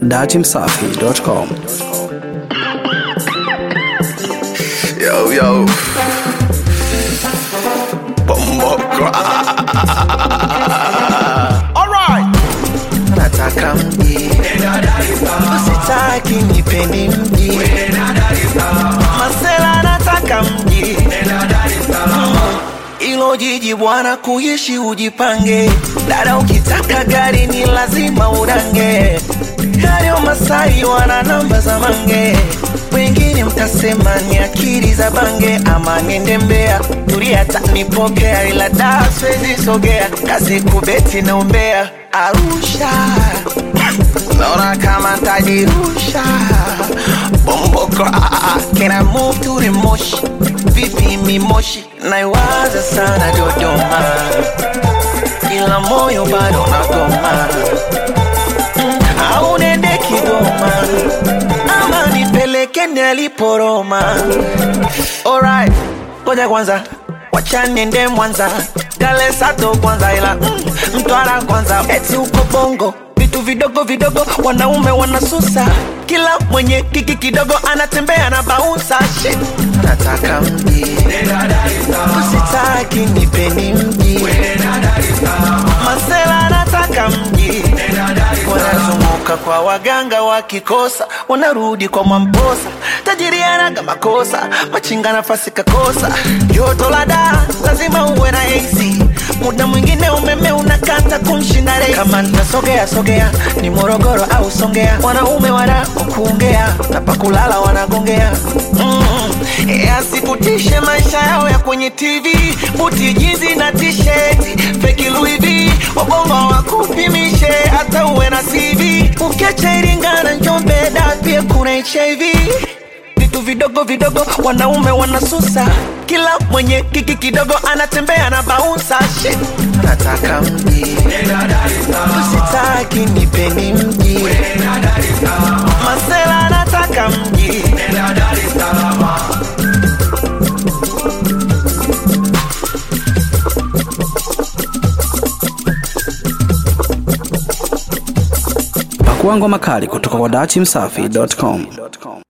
datimsafi.com. Yo, yo. Bomoko. Alright. Nataka mji. Usitaki nipendi mji. Masela nataka mji. Ilo jiji bwana kuishi ujipange. Dada ukitaka gari ni lazima udange. Hayo Masai wana namba za mange. Wengine mtasema ni akili za bange ama niende Mbeya. Tulia tanipokea ila da siwezi sogea. Kazi kubeti na umbea. Arusha. Naona kama ntajirusha Bomboko ah, ah, Can I move to the moshi Vipi mimoshi Naiwaza sana Dodoma Ila moyo bado nagoma Mm, Au nende Kigoma Ama nipeleke niliporoma Alright Ngoja kwanza Wacha niende Mwanza Kale Sato kwanza ila mm, Mtwara kwanza Eti uko Bongo vitu vidogo vidogo wanaume wanasusa kila mwenye kiki kidogo anatembea na baunsa shit nataka mji usitaki nipeni mji masela nataka mji wanazunguka kwa waganga wakikosa wanarudi kwa mwamposa tajiri anaga makosa machinga nafasi kakosa joto la daa lazima uwe na AC muda mwingine umeme unakata kumshinda rei kama nitasogea sogea ni morogoro au songea wanaume wana kuongea na pakulala wanagongea mm. asikutishe maisha yao ya kwenye tv buti jizi na tisheti feki Louis V wabongo wakupimishe hata uwe na cv ukiacha iringa na njombe da pia kuna hiv vitu vidogo vidogo wanaume wanasusa kila mwenye kiki kidogo anatembea na baunsa shit nataka mji usitaki nipeni mji masela nataka mji Pakua ngoma kali kutoka kwa datimsafi.com.